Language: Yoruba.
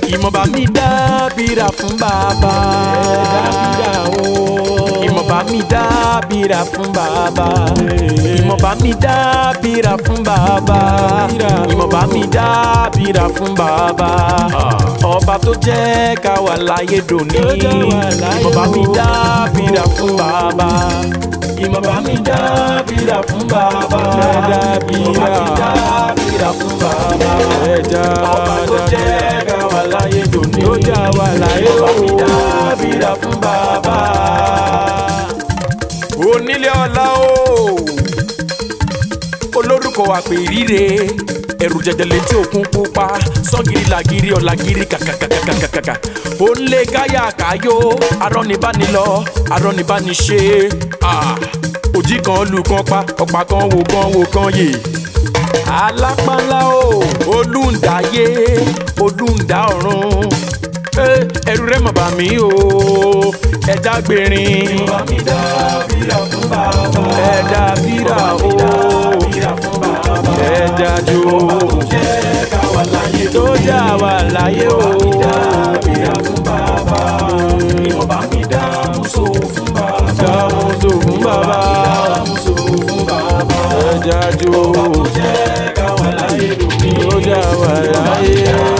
ìmọ̀ba mi dábìrà fún bàbá. dábìrà o. ìmọ̀ba mi dábìrà fún bàbá. ìmọ̀ba mi dábìrà fún bàbá. ìmọ̀ba mi dábìrà fún bàbá. ọba tó jẹ́ ká wà láyé dòní. Tó jẹ́ wà láyé ìmọ̀ba mi o. dábìrà fún bàbá. ìmọ̀ba mi dábìrà fún bàbá. ìmọ̀ba mi dábìrà fún bàbá. ẹja ọba tó jẹ́ ká wà láyé dòní. Tó jẹ́ wà láyé o. ìmọ̀ba mi dábìrà fún bàbá. onílé ọlá o olórúkọ àpè ríre ẹrù jẹjẹlẹ tí òkun pupa sọgìrì làgìrì ọ̀làgìrì kàkàkàkàkàkà ó ń lé gáyà káyó arọ́nibánilọ arọ́nibániṣe Ah, òjì kan lù kan pa ọ̀pá kan wò kan wò kan yè alápánlá o olùǹdáyé olùǹdá ọ̀run Eh, ẹrù rẹ mọ̀ bà mí o ẹja gbèrin ìmọ̀ba mi dábìrà fún bàbá. ẹja bírà o ẹja jó jẹ́ ká wà láyé tó jà wà láyé o dábìrà fún bàbá. ìmọ̀ba mi dámúso fún bàbá. dàmúso fún bàbá dámúso fún bàbá. ẹja jó jẹ́ ká wà láyé lónìí. tó jà wà láyé.